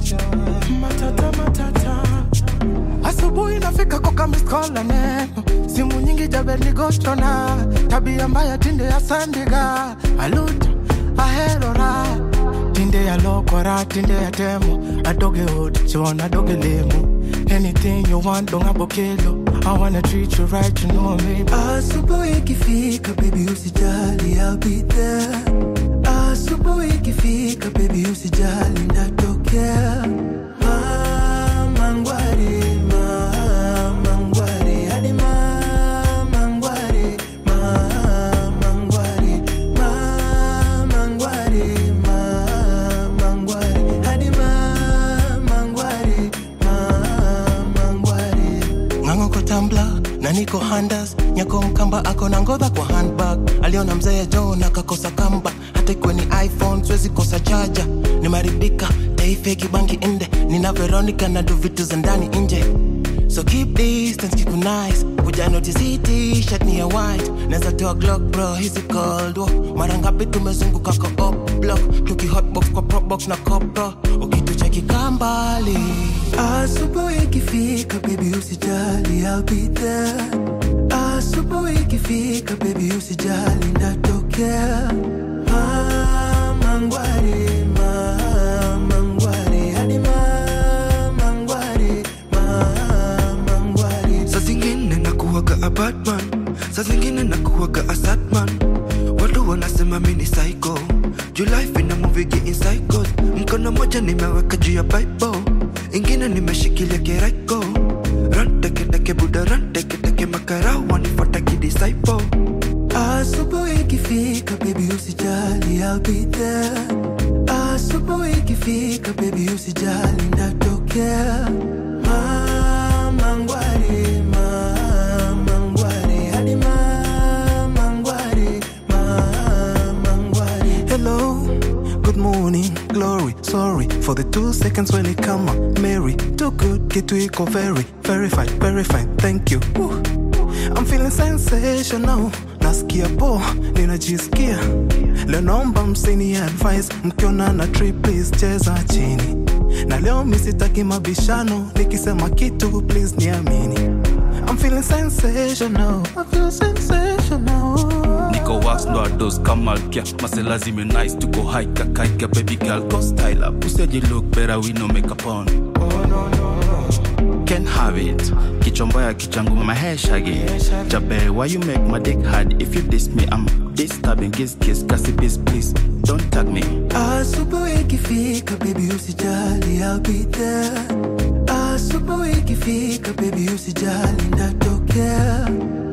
matata matata asubuhi nafika kokamiskola neno simu nyingi jabenigostona tabia mbaya tinde ya sandiga aluta aherora tinde ya lokora tinde ya temo adoge ot chon adoge lemo anything you want donga bokelo I wanna treat you right, you know me. Asubuhi ikifika baby usijali I'll be there. Asubuhi ikifika baby usijali ndatokea. Mama ngwari, mama ngwari, hadi mama ngwari, mama ngwari, mama ngwari, mama ngwari, hadi mama ngwari, mama ngwari. ng'ang'o ko tambla na niko handas nyako mkamba ako na ngodha kwa handbag aliona mzee john akakosa kamba hata ikiwa ni iphone siwezi kosa chaja nimaribika taifeki bangi inde nina veronica na do vitu za ndani nje so keep distance keep it nice kuja notice hii t-shirt ni ya white naweza toa glock bro hizi cold war mara ngapi tumezunguka kwa up block tuki hotbox kwa propbox na copro ukitucheki kambali Asubuhi ikifika baby usijali I'll be there. Asubuhi ikifika baby usijali ndatokea. Mama ngwari, mama ngwari, hadi mama ngwari, mama ngwari. saa zingine nakuwaga a batman saa zingine nakuwaga a sadman watu wanasema mi ni psycho juu life ina movigi in cycles mkono moja nimeweka juu ya bible ingine nimeshikilia kiraiko ran teketeke buda ran teketeke makarau wanifuata kidisciple Asubuhi ikifika baby usijali I'll be there. Asubuhi ikifika baby usijali ndatokea. Mama ngwari, mama ngwari, hadi mama ngwari, mama ngwari. Hello, good morning, glory. Sorry for the two seconds when it come up. Mary, too good, get to equal very, very fine, very fine. Thank you. Woo. I'm feeling sensational. Nasikia po, ninajisikia. Leo naomba msini advice, mkiona na trip please cheza chini. Na leo misitaki mabishano, nikisema kitu please niamini. I'm feeling sensational. I feel sensational. niko wax ndo ados kamalkia masela zime nice tuko haika kaika baby girl go style up useji look better we no make up on can have it kichomboya kichangu my hair shaggy jabe why you make my dick hard if you diss me i'm disturbing kiss kiss kasi please please don't tag me Asubuhi ikifika baby usijali I'll be there. Asubuhi ikifika baby usijali ndatokea.